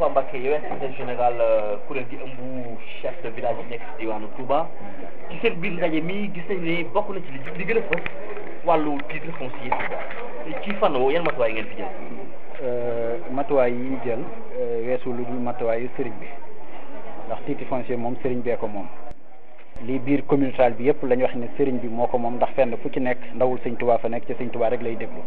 Moustapha Mbacké yow secrétaire général kuréel gi ëmb chef de village yi nekk si diwaanu Touba ci seen biir ndaje mi gis nañ ne bokk na ci li li gën a fës wàllu titre foncier Touba ci fànn woowu yan matuwaay ngeen fi jël. matuwaay yi ñu jël weesu lu dul matuwaayu sëriñ bi ndax titre foncier moom sëriñ bee ko moom lii biir communautal bi yëpp la ñu wax ne sëriñ bi moo ko moom ndax fenn fu ci nekk ndawul sëñ Touba fa nekk ci sëñ Touba rek lay déglu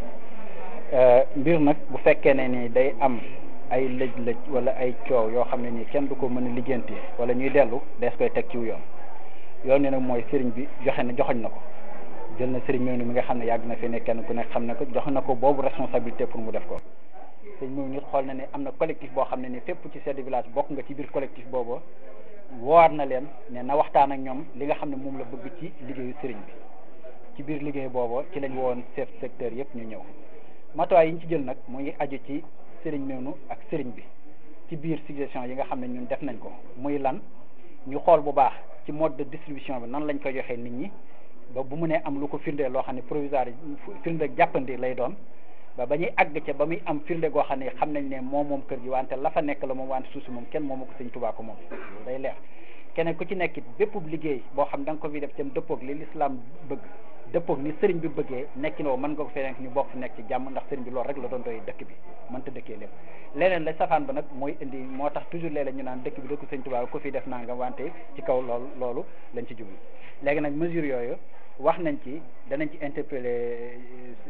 mbir nag bu fekkee ne ni day am ay lëj-lëj wala ay coow yoo xam ne nii kenn du ko mën a lijjanti wala ñuy dellu dees koy teg ciw yoon yoon ni nag mooy sëriñ bi joxe na joxoñ na ko jël na sëriñ Mawne mi nga xam ne yàgg na fi ne kenn ku nekk xam ne ko jox na ko boobu responsabilité pour mu def ko sëriñ Mawne nit xool na ne am na collectif boo xam ne ni fépp ci chef de village bokk nga ci biir collectif boobu woowaat na leen ne na waxtaan ak ñoom li nga xam ne moom la bëgg ci liggéeyu sëriñ bi ci biir liggéey boobu ci lañ woon chef secteur yëpp ñu ñëw matuwaay yi ñu ci jël nag mu ngi aju ci sëriñ Mawne ak sëriñ bi ci biir suggestion yi nga xam ne ñun def nañ ko muy lan ñu xool bu baax ci mode de distribution bi nan lañ koy joxee nit ñi ba bu mu nee am lu ko firndee loo xam ne provisoire firnde jàppandi lay doon ba ba ñuy àgg ca ba muy am firnde goo xam ne xam nañ ne moom moom kër gi wante la fa nekk la moom wante suuf si moom kenn moomu ko sëñ Tuubaa ko moom day leer keneen ku ci nekkit bépp liggéey boo xam da nga ko fi def tam dëppoog li lislaam bëgg dëppoog ni sëriñ bi bëggee nekki noo mën nga ko fee nekk ñu bokk fi nekk ci jàmm ndax sëriñ bi loolu rek la doon doy dëkk bi mënta dëkkee lépp leneen la safaan ba nag mooy indi moo tax toujours léeg-léeg ñu naan dëkk bi dëkku sëñ Tuubaa ko fi def nangam wante ci kaw loolu loolu lañ ci jublu léegi nag mesure yooyu wax nañ ci danañ ci interpeller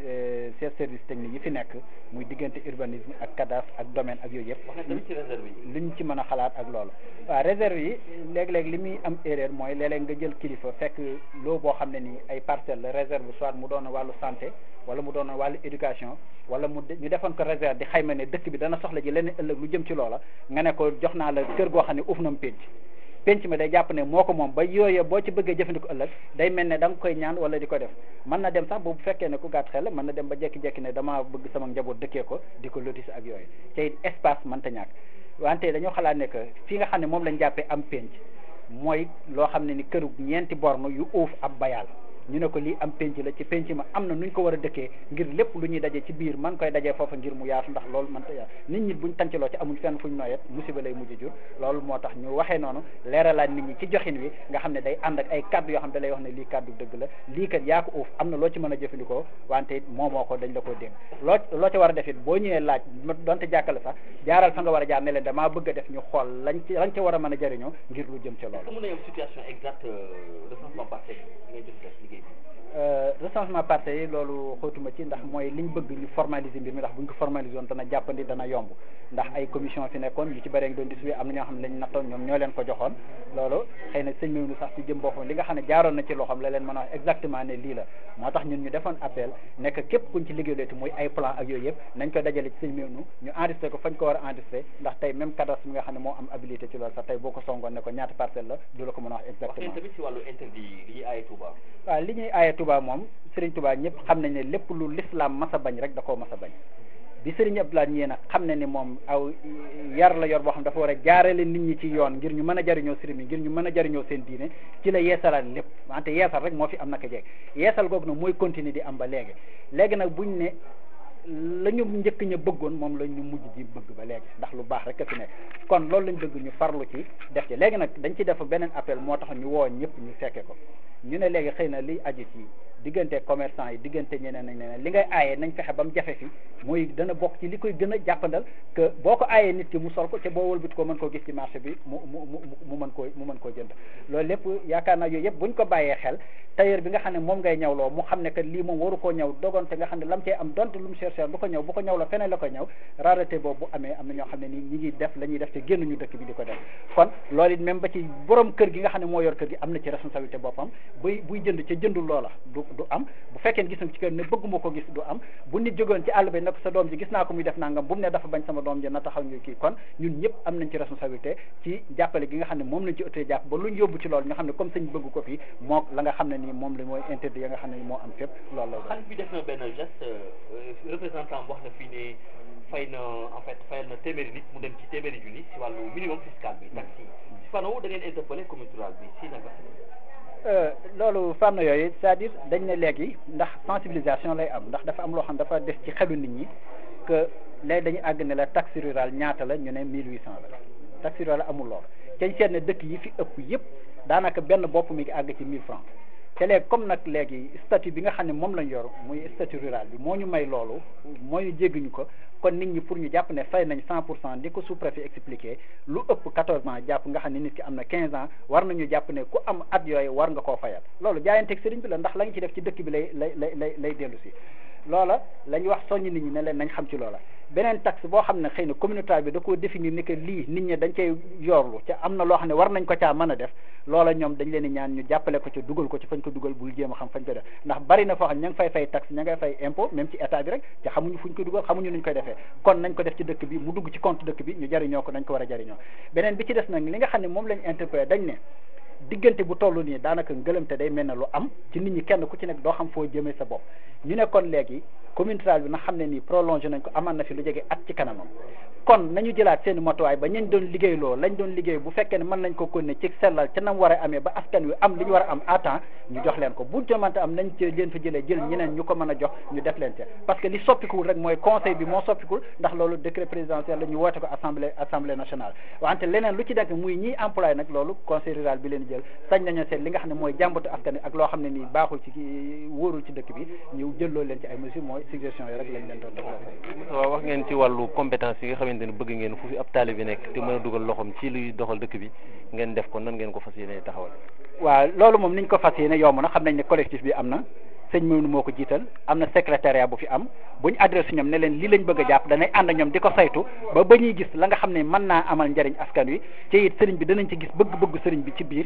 chef service technique yi fi nekk muy diggante urbanisme ak cadastre ak domaine ak yooyu yëpp wax nañ tamit ci réserve yi. luñ ci mën a xalaat ak loolu waaw réserve yi léeg-léeg li muy am erreur mooy léeg-léeg nga jël kilifa fekk loo boo xam ne nii ay parcelle la réserve soit mu doon wàllu santé wala mu doon wàllu éducation wala mu ñu defoon ko réserve di xayma ne dëkk bi dana soxla ji leneen ëllëg lu jëm ci loola nga ne ko jox naa la kër goo xam ne uuf na mu pénc penc mi day jàpp ne moo ko moom ba yooyee boo ci bëggee jëfandikoo ëllëg day mel ne da nga koy ñaan wala di ko def mën na dem sax bu fekkee ne ku gàtt xel mën na dem ba jekki-jekki ne dama bëgg sama njaboot dëkkee ko di ko lotis ak yooyu te it espace mënta ñàkk wante dañoo xalaat ne que fi nga xam ne moom lañ jàppee am penc mooy loo xam ne ni këru ñeenti borne yu uuf ab bayal ñu ne ko lii am penc la ci penc ma am na nuñ ko war a dëkkee ngir lépp lu ñuy daje ci biir man koy dajee foofa ngir mu yaatu ndax loolu man ta yaatu nit ñi buñ tàncaloo ci amuñ fenn fuñ noyet musiba lay mujj jur loolu moo tax ñu waxee noonu leeralaat nit ñi ci joxin wi nga xam ne day ànd ak ay kaddu yoo xam ne da lay wax ne lii kaddu dëgg la lii kat yaa ko uuf am na loo ci mën a jëfandikoo wante it moomoo ko dañ la ko dégg loo loo ci war a def it boo ñëwee laaj donte jàkkale sax jaaral fa nga war a jaar ne leen damaa bëgg a def ñu xool lañ ci lañ ci war a mën a jëriñoo ngir lu jëm ci loolu mën na yow situation exacte recensement parcelle ngay jot def liggéey bi recensement parcelles yi loolu xóotuma ci ndax mooy liñ bëgg ñu formaliser mbir mi ndax buñ ko formaliser woon dana jàppandi dana yomb ndax ay commission fi nekkoon ñu ci bëree ngi doon distribué am na ñoo xam ne lañ nattoon ñoom ñoo leen ko joxoon loolu xëy na sëñ Mawne sax ci jëm boppam li nga xam ne jaaroon na ci loxoom la leen mën a wax exactement ne lii la moo tax ñun ñu defoon appel nekk képp kuñ ci liggéeyleeti muy ay plan ak yooyu yëpp nañ ko dajale ci sëñ Mawne ñu enregistré ko fañ ko war a enregistré ndax tey même cadastre bi nga xam ne moo am habilité ci loolu sax tey boo ko songoon ne ko ñaata parcelle la du la ko mën a wax exactement tamit ci wàllu interdit li ñuy aaye Touba waaw li ñuy aaye Touba moom Sëriñ Touba ñëpp xam nañ ne lépp lu l'islam mas a bañ rek da koo mas a bañ bi Sëriñ Abdoulaye ñee nag xam ne ni moom aw yar la yor boo xam dafa war a jaarale nit ñi ci yoon ngir ñu mën a jariñoo sëriñ bi ngir ñu mën a jariñoo seen diine ci la yeesalaat lépp wante yeesal rek moo fi am naka jeeg yeesal googu nag mooy continuer di am ba léegi léegi nag buñ ne la ñu njëkk ña bëggoon moom la ñu mujj ji bëgg ba léegi ndax lu baax rek a fi nekk kon loolu lañ bëgg ñu farlu ci def ci léegi nag dañ ci def beneen appel moo tax ñu woo ñëpp ñu fekke ko ñu ne léegi xëy na li aju ci diggante commerçant yi diggante ñeneen ak ñeneen li ngay aaye nañ fexe ba mu jafe fi mooy dana bokk ci li koy gën a jàppandal que boo ko aayee nit ki mu sol ko te boo wëlbit ko mën koo gis ci marché bi mu mu mu mu mën koo mu mën koo jënd loolu lépp yaakaar naa yooyu yëpp buñ ko bàyyee xel tailleur bi nga xam ne moom ngay ñawloo mu xam ne que lii moom waru koo ñaw dogonte nga xam ne lam cee am donte lu mu cher cher du ko ñaw bu ko ñaw la feneen la ko ñaw rareté boobu bu amee am na ñoo xam ne nii ñi ngi def la ñuy def te génnuñu dëkk bi di ko def kon loolu it même ba ci borom kër gi nga xam ne moo yor kër gi am na ci responsabilité boppam buy buy jënd ca jëndul loola du du am bu fekkee gis na ci kër ne bëgguma ko gis du am bu nit jógoon ci àll bi ne ko sa doom ji gis naa ko muy def nangam bu mu ne dafa bañ sama doom ji na taxaw ñu kii kon ñun ñëpp am nañ ci responsabilité ci jàppale gi nga xam ne moom lañ ci ëttee jàpp ba luñ yóbbu ci loolu nga xam ne comme sëñ bëgg ko fii moo la nga xam ne nii moom la mooy interdit ya nga xam ne moo am fépp loolu la xalif bi def na benn geste représentant wax na fii ne fay na en fait fayal na téeméeri nit mu dem ci téeméeri junni si wàllu minimum fiscal bi taxi si fanaw da ngeen interpellé commune rurale bi si naka loolu fànn yooyu c'est-à-dire dañ ne léegi ndax sensibilisation lay am ndax dafa am loo xam dafa def ci xelu nit ñi que léegi dañu àgg ne la taxe rurale ñaata la ñu ne mille huit cent la taxe rurale amul loolu cañ seet ne dëkk yi fi ëpp yëpp daanaka benn bopp mi ngi àgg ci mille francs te léegi comme nag léegi statut bi nga xam ne moom lañ yor muy statut rural bi moo ñu may loolu moo ñu jégguñu ko kon nit ñi pour ñu jàpp ne fay nañ cent pour cent di ko sous-préfet expliqué lu ëpp quatorze ans jàpp nga xam ne nit ki am na quinze ans war nañu jàpp ne ku am at yooyu war nga koo fayal loolu jaayanteeg sëriñ bi la ndax la nga ci def ci dëkk bi lay lay lay lay lay dellu si loola la ñu wax soññ nit ñi ne leen nañ xam ci loola beneen taxe boo xam ne xëy na communautaire bi da koo définir ni que lii nit ñi dañ cay yorlu ca am na loo xam ne war nañ ko caa mën a def loola ñoom dañ leen di ñaan ñu jàppale ko ci dugal ko ci fañ ko dugal bul jéem a xam fañ ko def ndax bari na foo xam ne ña ngi fay fay taxe ña ngay fay impôt même ci état bi rek te xamuñu fuñ ko dugal xamuñu nuñ koy defee kon nañ ko def ci dëkk bi mu dugg ci compte dëkk bi ñu jariñoo ko nañ ko war a jariñoo beneen bi ci des nag li nga xam ne moom lañ interpellé dañ ne diggante bu toll nii daanaka ngëlëmte day mel ne lu am ci nit ñi kenn ku ci nekk doo xam foo jëmee sa bopp ñu ne kon léegi commune rurale bi na xam ne nii prolongé nañ ko amaan na fi lu jege at ci kanamam kon nañu jëlaat seen motuwaay ba ñañ doon liggéey loo lañ doon liggéey bu fekkee ne mën nañ ko konne ci sellal ca nam war a amee ba askan wi am li ñu war a am à temps ñu jox leen ko bu jamante am nañ ci leen fa jëlee jël ñeneen ñu ko mën a jox ñu def leen ca parce que li soppikuwul rek mooy conseil bi moo soppikuwul ndax loolu décret présidentiel la ñu woote ko assemblée assemblée nationale wante leneen lu ci nekk muy ñiy employé nag loolu conseil rural bi leen jël sañ nañoo seet li nga xam ne mooy jàmbatu askan wi ak loo xam ne nii baaxul ci wóorul ci dëkk bi ñu jëlloo leen ci ay mesures mooy suggestion yi rek lañ leen doon def waaw wax ngeen ci wàllu compétence yi nga xamante ne bëgg ngeen fu fi ab taalibe nekk te mën a dugal loxoom ci luy doxal dëkk bi ngeen def ko nan ngeen ko fas yéene taxawal waaw loolu moom niñ ko fas yéene yomb na xam nañ ne collectif bi am na sëñ Mawnu moo ko jiital am na secrétariat bu fi am bu ñu adressé ñoom ne leen lii lañ bëgg a jàpp danay ànd ak ñoom di ko saytu ba ba ñuy gis la nga xam ne mën naa amal njariñ askan wi te it sëriñ bi danañ ci gis bëgg-bëgg sëriñ bi ci biir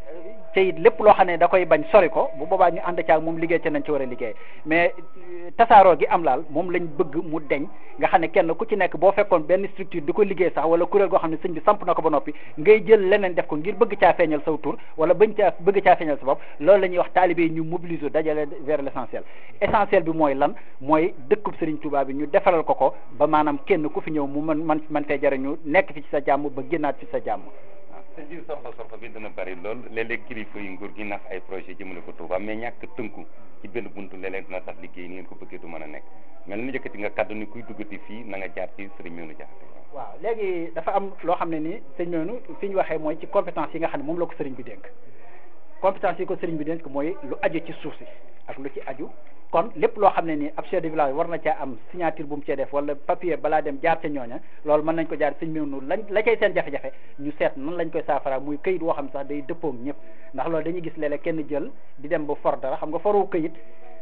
te it lépp loo xam ne da koy bañ sori ko bu boobaa ñu ànd caag moom liggéey ca nañ ci war a liggéey mais tasaaroo gi am laal moom lañ bëgg mu deñ nga xam ne kenn ku ci nekk boo fekkoon benn structure di ko liggéey sax wala kuréel goo xam ne sëñ bi samp na ko ba noppi ngay jël leneen def ko ngir bëgg caa feeñal saw tur wala bañ caa bëgg caa feeñal sa bopp loolu la ñuy wax taalibe yi ñu mobiliser dajale vers l' essentiel essentiel bi mooy lan mooy dëkkub Sëriñ Tuubaa bi ñu defaral ko ko ba maanaam kenn ku fi ñëw mu mën man man fee jariñu nekk fi ci sa jàmm ba génnaat fi sa jàmm te jiw sorfa sorfa bi dana bari lool léeg-léeg kilifa yi nguur gi nax ay projet jëmale ko Touba mais ñàkk tënku ci benn buntu léeg-léeg dina tax liggéey ni ngeen ko bëggee du mën a nekk mel ni yëkkati nga kaddu ni kuy duggati fii na nga jaar ci sëriñ Mewnu Jaxate waaw léegi dafa am loo xam ne ni sëñ Mewnu fi ñu waxee mooy ci compétence yi nga xam ne moom la ko sëriñ bi dénk compétence yi ko sëriñ bi dénk mooy lu aju ci suuf si ak lu ci aju kon lépp loo xam ne nii ab chef de village war na caa am signature bu mu cee def wala papier balaa dem jaar ca ñooña loolu mën nañ ko jaar sëñ Mewnu lañ la cay seen jafe-jafe ñu seet nan lañ koy saafara muy këyit woo xam ne sax day dëppoog ñëpp ndax loolu dañuy gis léeg-léeg kenn jël di dem ba for dara xam nga foru këyit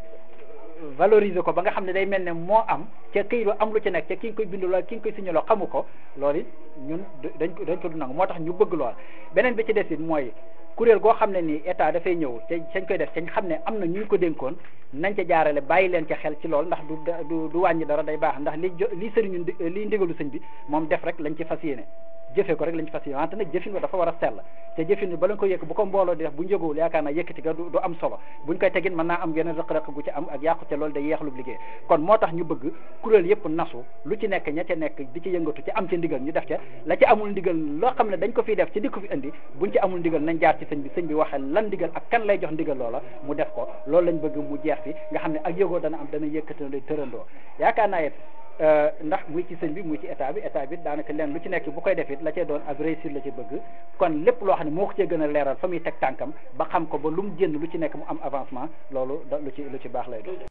valoriser ko ba nga xam ne day mel ne moo am ca këyit wa am lu ci nekk ca ki nga koy bindu la ki nga koy signaloo xamu ko loolu it ñun dañ ko dañ ko du nangu moo tax ñu bëgg lool beneen bi ci des it mooy kuréel goo xam ne nii état dafay ñëw te sañ koy def sañ xam ne am na ñu ko dénkoon nañ ca jaarale bàyyi leen ca xel ci lool ndax du du du wàññi dara day baax ndax li jo li sëriñu li ndigalu sëñ bi moom def rek lañ ci fas yéene jëfee ko rek lañ ci fas yéene wante nag jëfin ko dafa war a sell te jëfin bi ba lañ ko yëkk bu ko mbooloo di def bu njëgowul yaakaar naa yëkkati ga du am solo buñ koy tegin mën naa am yeneen rëq-rëq gu ci am ak yàqu te loolu day yeexlub liggéey kon moo tax ñu bëgg kuréel yëpp nasu lu ci nekk ña ca nekk di ci yëngatu ci am ca ndigal ñu def ca la ci amul ndigal loo xam ne dañ ko fiy def ci di ko fi indi buñ ci amul ndigal nañ jaar ci sëñ bi sëñ bi waxee lan ndigal ak kan lay jox ndigal loola mu def ko loolu lañ bëgg mu jeex fi nga xam ne ak yëgoo dana am dana yëkkatandoo tërandoo yaakaar naa it ndax muy ci sëñ bi muy ci état bi état bi daanaka leen lu ci nekk bu koy def it la cay doon ak réussir la ci bëgg kon lépp loo xam ne moo ko cee gën a leeral fa muy teg tànkam ba xam ko ba lu mu génn lu ci nekk mu am avancement loolu da lu ci lu ci baax lay doon